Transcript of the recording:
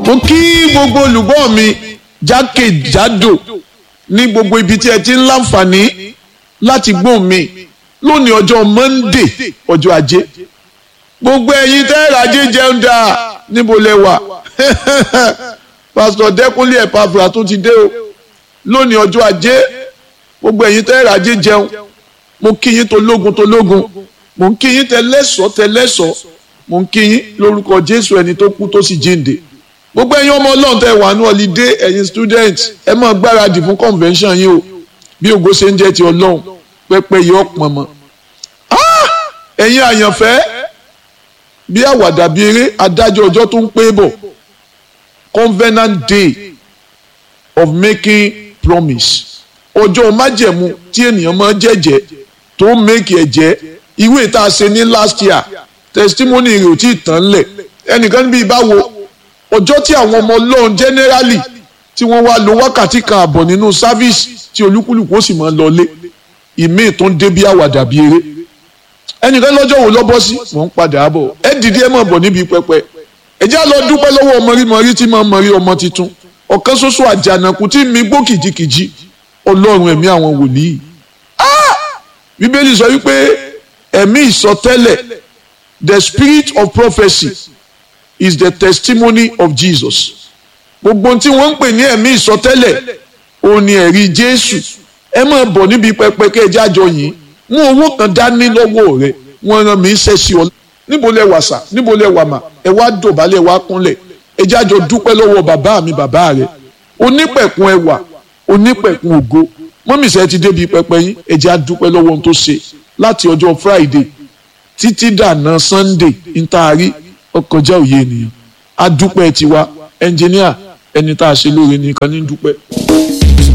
mo kí gbogbo olùgbọ́ mi jákèjádò ní gbogbo ibi tí ẹ ti ń láǹfààní láti gbóhùn mi lónìí ọjọ́ Monday ọjọ́ ajé gbogbo ẹ̀yin tẹ́ẹ̀rẹ̀ ajé jẹun dáa níbo lẹ wà pásítọ̀ Dẹ́kúnlé Ẹ̀pàfùrà tó ti dé o lónìí ọjọ́ ajé gbogbo ẹ̀yin tẹ́ẹ̀rẹ̀ ajé jẹun mo kí yín tológun tológun mo ń kí yín tẹlẹ́sọ̀ tẹlẹ́sọ̀ mo ń kí yín lórúkọ Jésù ẹni tó kú tó sì jíǹde gbogbo ẹ̀yin ọmọ Ọlọ́run tẹ́ wà ní ọlídé ẹ̀yin student ẹ máa gbáradì fún convention yín o bí ògo ṣe ń jẹ́ ti Ọlọ́run pẹ́pẹ́ yìí ọ̀pọ̀n mọ́ ẹ̀yin àyànfẹ́ bí àwàdà bí eré adájọ́ ọjọ́ tó ń pé bọ̀ covenant day of making promise ọjọ́ májẹ̀mú tí ènìyàn máa jẹ́jẹ́ tó make ẹ̀jẹ́ ìwé tá a ṣe ní last year testimony rẹ̀ ò tí ì tán lẹ̀ ẹnìkan níbi ìbáwo ọjọ́ tí àwọn ọmọ ọlọ́run generally tí wọ́n wá lo wákàtí kan àbọ̀ nínú service tí olúkúlùkù ó sì máa lọlé ìmíì tó ń dé bí àwàdà bí eré ẹnìkan lọ́jọ́ wo lọ́bọ́ sí mò ń padà bọ̀ ẹ dìde ẹ máa bọ̀ níbi pẹpẹ ẹ já lọ dúpẹ́ lọ́wọ́ mọ̀rímọ̀rí tí máa mọ̀rí ọmọ tuntun ọ̀kan ṣoṣo àjànàkú tí mi gbó kìjikìji ọlọ́run ẹ̀mí àwọn wòlíì bíbélì sọ wípé ẹ̀mí ìsọtẹ́lẹ̀ the spirit of prophecy is the testimony of Jesus gbogbo tí wọ́n ń pè ní ẹ̀mí ìsọtẹ́lẹ̀ òun ni ẹ̀rí Jésù ẹ máa bọ̀ níbi pẹpẹ kẹjá jọ yìí mú owó kan dání lọ́wọ́ rẹ wọ́n rán mi ṣe sí ọ níbo lẹ wà sà níbo lẹ wà mà ẹ wá dọ̀bálẹ̀ wá kúnlẹ̀ ẹ jájọ dúpẹ́ lọ́wọ́ bàbá mi bàbá rẹ onípẹ̀kun ẹwà onípẹ̀kun ògo mọ́mísẹ́ ti débi pẹpẹ yín ẹ jẹ́ á dúpẹ́ lọ́wọ́ ohun tó ṣe láti ọjọ́ Friday títí dànà Sunday ntaari ọkọjá òye ènìyàn á dúpẹ́ tiwa ẹnjìníà ẹni tá a ṣe lóore nìkan ní dúpẹ́.